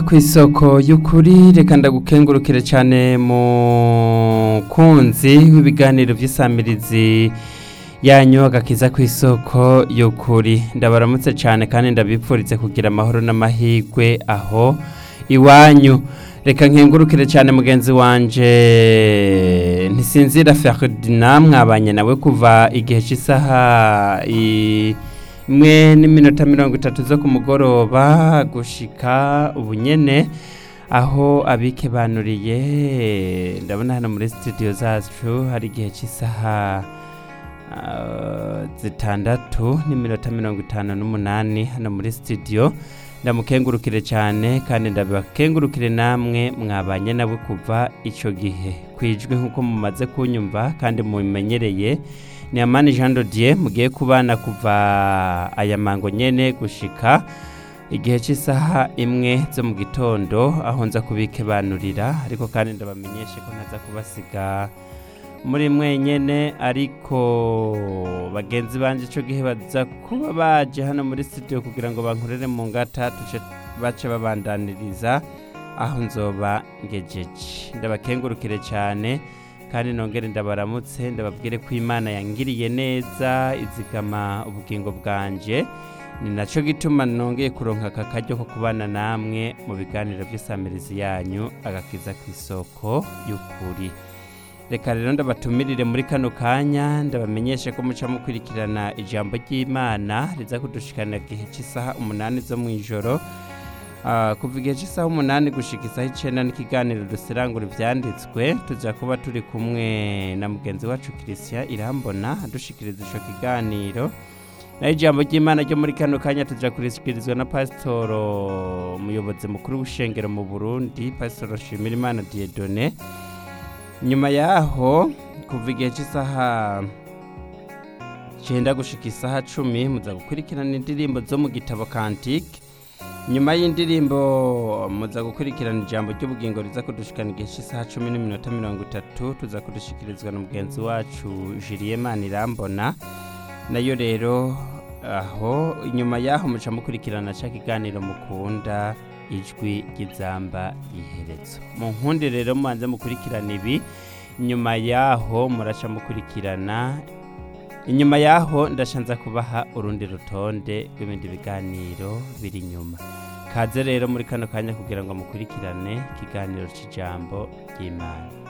ku isoko y'ukuri reka ndagukengurukire cyane mukunzi w'ibiganiro by'isamirizi yanyu agakiza ku isoko y'ukuri ndabaramutse cyane kandi ndabipfuritse kugira amahoro n'amahirwe aho iwanyu reka nkengurukire cyane mugenzi wanje ntisinzira Ferdinand mwabanye nawe kuva igihe cy'isaha imwe n'iminota mirongo itatu zo ku mugoroba gushika ubunyene aho abikebanuriye ndabona hano muri studio zacu hari igihe cy'isaha ah, zitandatu n'iminota mirongo itanu n'umunani hano muri studio ndamukengurukire cyane kandi ndabakengurukire namwe mwabanye nawe kuva icyo gihe kwijwi nk'uko mumaze kunyumva kandi mubimenyereye ni amani jean dodier mugiye kubana kuva aya mango nyene gushika igihe cy'isaha imwe zo mu gitondo aho nza kubikebanurira ariko kandi ndabamenyeshe ko ntaza kubasiga muri mwenyene ariko bagenzi banje ico gihe baza kuba baje hano muri studio kugira ngo bankorere mu ngata tuce bace babandaniriza aho nzoba ngejeje ndabakengurukire cyane kandi nongere ndabaramutse ndababwire ko imana yangiriye neza izigama ubugingo bwanje ni nacyo gituma nongeye kuronka aka karyo ko kubana namwe mu biganiro by'isamirizi yanyu agakiza ku isoko y'ukuri reka rero ndabatumirire muri kano kanya ndabamenyeshe ko muca mukurikirana ijambo ry'imana riza kudushikana igihe cy'isaha umunani zo mu ijoro Ah, kuva igihe cy'isaha umunani gushika isaha icenda n'ikiganiro dusirangura ivyanditswe tuza kuba turi kumwe na mugenzi wacu christian irambona adushikiriza ico kiganiro naho ijambo ry'imana ryo muri kano kanya tuja kurishikirizwa na pasitoro umuyobozi mukuru w'ishengero mu burundi pasitoro nshimirimana diedone nyuma yaho kuva igihe cy'isaha cyenda gushika isaha cumi muza gukurikirana indirimbo zo mu gitabo kantike nyuma y'indirimbo muza gukurikirana ijambo ry'ubugingo riza kudushikana igihe cy'isaha cumi n'iminota mirongo itatu tuza kudushikirizwa na mugenzi wacu Julien Manirambona nayo rero aho inyuma yaho muca mukurikirana ca kiganiro mukunda ijwi ry'izamba iherezo mu nkundi rero mubanze mukurikirana ibi nyuma yaho muraca mukurikirana inyuma yaho ndashanza kubaha urundi rutonde rw'ibindi biganiro biri inyuma kaze rero muri kano kanya kugira ngo mukurikirane ikiganiro cy'ijambo ry'imana